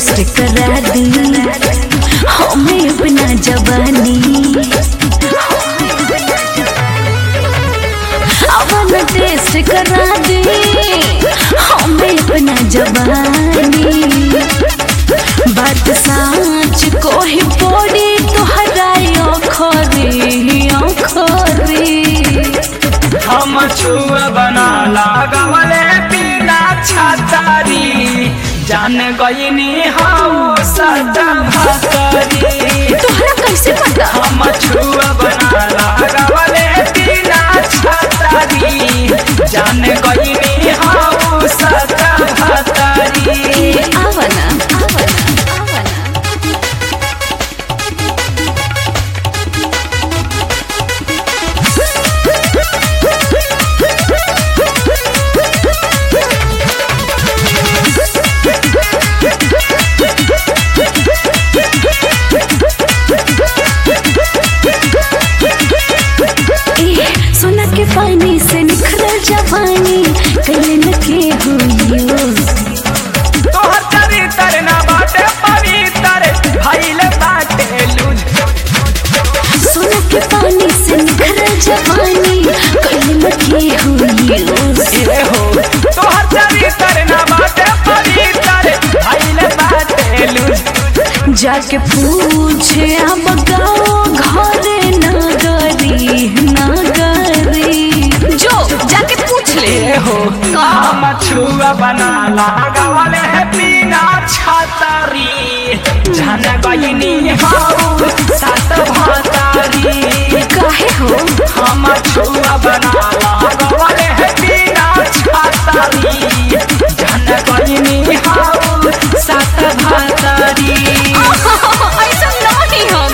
Test करा दी हमें अपना जवानी अवन टेस्ट करा दी हमें अपना जवानी बात साँच को ही पड़ी तोहरा खरी खरी हम छुआ बना लागवले बिना छतरी जान गईनी हम सदा भतरी तोहरा कैसे पता हम छुआ बना लागवले बिना छतरी जान गईनी हम सदा भतरी ए आवना आवना आवना ए, सोना के पानी से निखरल जवानी कैले न के हुइयो तोहर चरित्र ना बाटे पवित्र भइल बाटे लूज सोना के पानी से निखरल जवानी कैले न के हुइयो ए हो तोहर चरित्र ना बाटे पवित्र भइल बाटे लूज जाके पूछे हम गाओ घरे नगरी नगरी जो जाके पूछ ले ए हो हम छुआ बना लगावले है बिना छतरी जान गईनी हाउ सात भातारी काहे हो हम छुआ बना लगावले है बिना छतरी जान गईनी हाउ सात भातारी ऐसा नहीं हम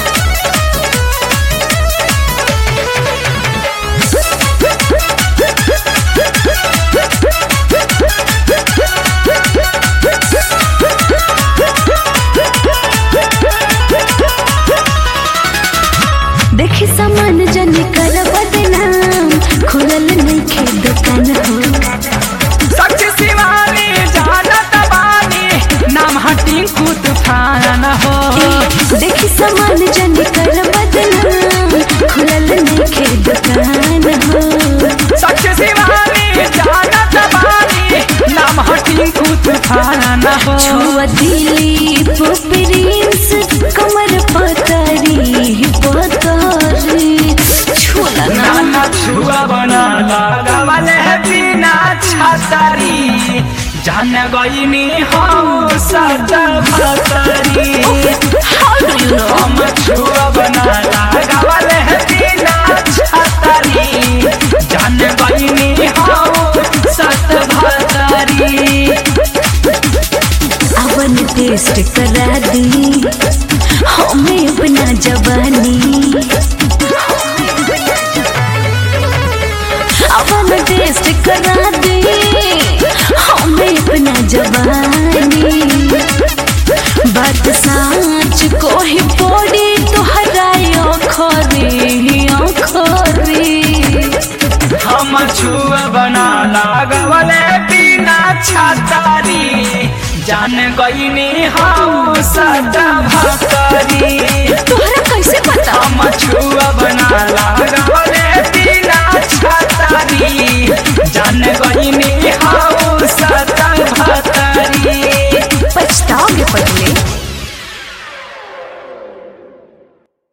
देखी सामान जनी कर बदनाम खुलल नहीं खे दुकान हो सच शिवानी जानत बानी नाम हटी कुत थान हो देखी सामान जनी कर बदनाम खुलल नहीं खे दुकान हो सच शिवानी जानत बानी नाम हटी कुत थान हो छुआ दिली प्रिंस कमर पतरी पतरी छुला ना नाना छुआ बना लगावले है बिना छतरी जान गईनी हम सदा भतरी How do you know? हम छुआ बना लगावले है बिना छतरी जान गईनी हम सत भतरी अवन टेस्ट करा दी हमें अपना जवानी अवन टेस्ट करा दी हमें अपना जवानी बात साँच को ही पड़ी तोहरा खरी खरी हम छुआ बना लागवले बिना छतरी जान गईनी हम सदा भतरी तोहरा कैसे पता हम छुआ बना लागवले बिना छतरी जान गईनी हम सदा